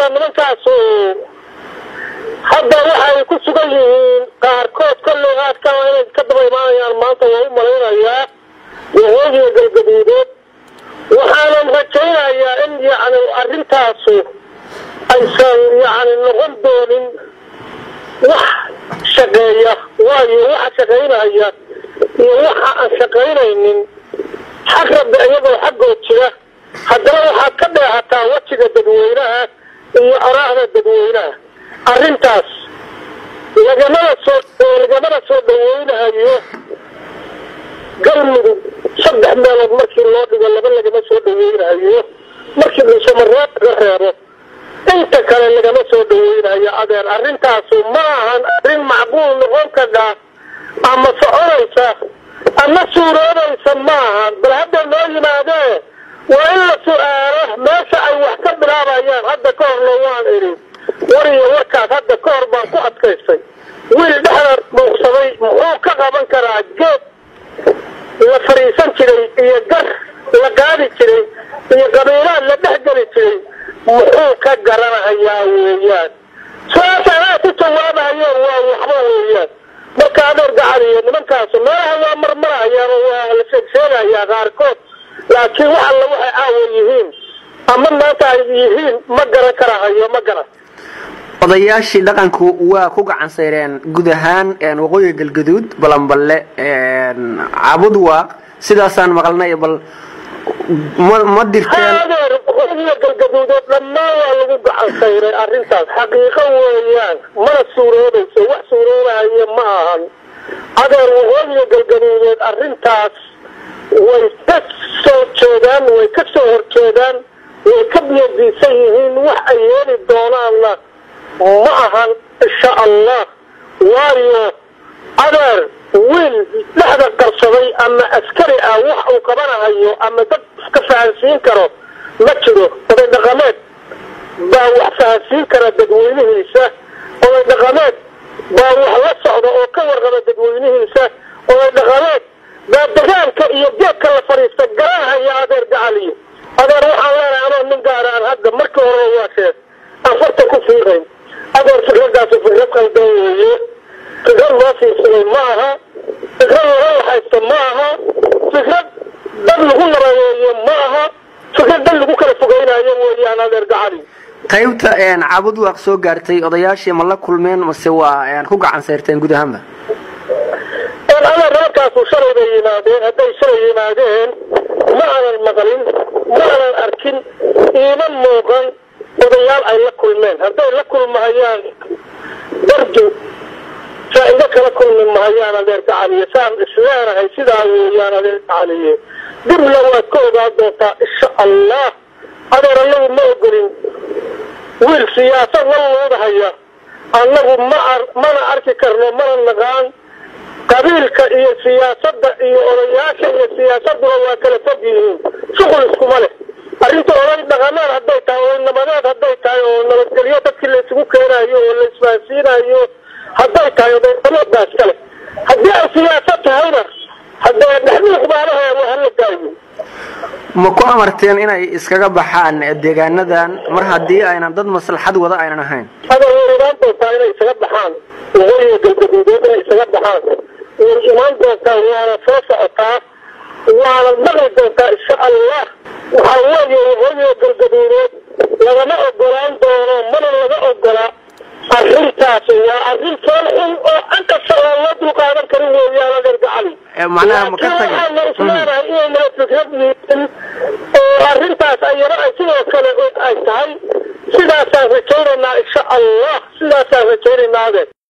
hadda nimankaasu hadda waxay ku sugan yihiin qaarkood kolley aadkaa inay ka daba imaanayaan maanta waa u malaynayaa waqooyiga galgaduudeed waxaanan rajaynayaa in yacni arrintaasu aysan yacni noqon doonin wax shaqeeya waayo waxa shaqaynaya iyo waxa aan shaqaynaynin xag rabbi iyagoo xaggood jira haddana waxaad ka dheehataa wejiga dadweynaha iyo araahda dadweynaha arrintaas lagamana soo lagamana soo dhaweynahayo galmudug saddex meelood markii loo dhigo laba lagama soo dhaweynahayo markii dhuusamareeb laga reebo inta kale lagama soo dhaweynayo adeer arrintaasu ma ahan arrin macquul noqon kadhaa ama soconaysa ama suuroobaysa ma ahan bal hadda noo yimaadee waa in la su-aalo meesha ay wax ka bilaabayaan hadda ka horna waan idhi wariyo warkaas hadda ka hor baan ku adkaystay wiil dhexda dhuuqsaday muxuu ka qaban karaa geed la fadhiisan jiray iyo gar la qaadi jiray iyo qabiilaad la dhex geli jiray muxuu ka garanahayaa weeyaan su-aasha anaa ku jawaabahayo waa waxba weeyaan marka adeer gacaliyo nimankaasu meelaha waa marmarahayaan oo waa la sheegsheegayaa qaarkood laakiin wax alla waxay caawa yihiin ama maanta ay yihiin ma garan karahayo ma garan odayaashii dhaqanku waa ku gacan sayreen guud ahaan waqooyiga galgaduud balanballe cabud waaq sidaasaan maqalnay bal ma ma dirteen adeer waqooyiga galgaduudeed dhammaan waa lagu gacan sayray arrintaas xaqiiqo weeyaan mana suuroobayso wax suuroobahayo ma ahan adeer waqooyiga galgaduudeed arrintaas way ka soo jeedaan way ka soo horjeedaan way ka biyadiisan yihiin wax ay yeeli doonaanna ma ahan insha allah waayo adeer wiil dhexda qarsaday ama askari ah wax uu qabanahayo ama dad iska fahansiin karo ma jiro oday dhaqameed baa wax fahansiin kara dadweynihiisa oday dhaqameed baa wax la socda oo ka warqaba dadweynihiisa oday dhaqameed baa dagaalka iyo geedka la fadhiista garanhaya adeer gacaliyo adeer waxaan leenahay anoo nin gaara aan hadda markii hore waa sheeg aan farta ku fiiqayn adeer fikradaasu fikrad qaldan weeye fikrad loo fiirsaday ma aha fikrad laga lahaysto ma aha fikrad dad lagu nabadeeyo ma aha fikrad dad lagu kala fogeynayo weeyaan adeer gacali qaybta cabud waaq soo gaartay odayaashii ma la kulmeen mase waa ku gacan sayrteen guud ahaanba adeer reerkaasu shalay bay yimaadeen hadday shalay yimaadeen ma aanan maqlin ma aanan arkin iima muuqan odayaal ay la kulmeen hadday la kulmahayaan dardu faa-ido kala kulmi mahayaan adeer gacaliye saan isleenahay sidaa weeyaan adeer gacaliye dibna waad ka ogaan doontaa insha allah adeer anagu ma ogolin wiil siyaasad la luudahaya annagu ma mana arki karno mana naqaan qabiilka iyo siyaasadda iyo odayaasha iyo siyaasaduna waa kala fog yihiin shuqul iskuma leh arrinta oday dhaqameed hadday tahay oday nabadeed hadday tahay oo nabadgelyo dadkii la isugu keenayo oo la isfahansiinayo hadday tahay oday dhaqameed baa iska leh haddii ay siyaasad tahayna haddee dhexduuq baalaha waa hala daayo ma ku amarteen inay iskaga baxaan deegaanadan mar haddii aynan dad maslaxad wada aynan ahayn adeer way imaan doontaa inay isaga baxaan waqooyiga galgaduudeed inay isaga baxaan way imaan doontaa waana soo socotaa waana maqli doontaa insha allah waxaa weeye waqooyiga galgaduudeed lagama ogolaan doono mana laga ogola arrintaas waa arrin fool xun oo an kasta oo loo dulqaadan karin weeyaan adeer gacali macnaha ma ka laakiin tagin waxaana isleenahay inayna fikrad yihiin oo arrintaas ayana ay sidoo kale ay tahay sidaasaan rajaynaynaa insha allah sidaasaan rajaynaynaa adeer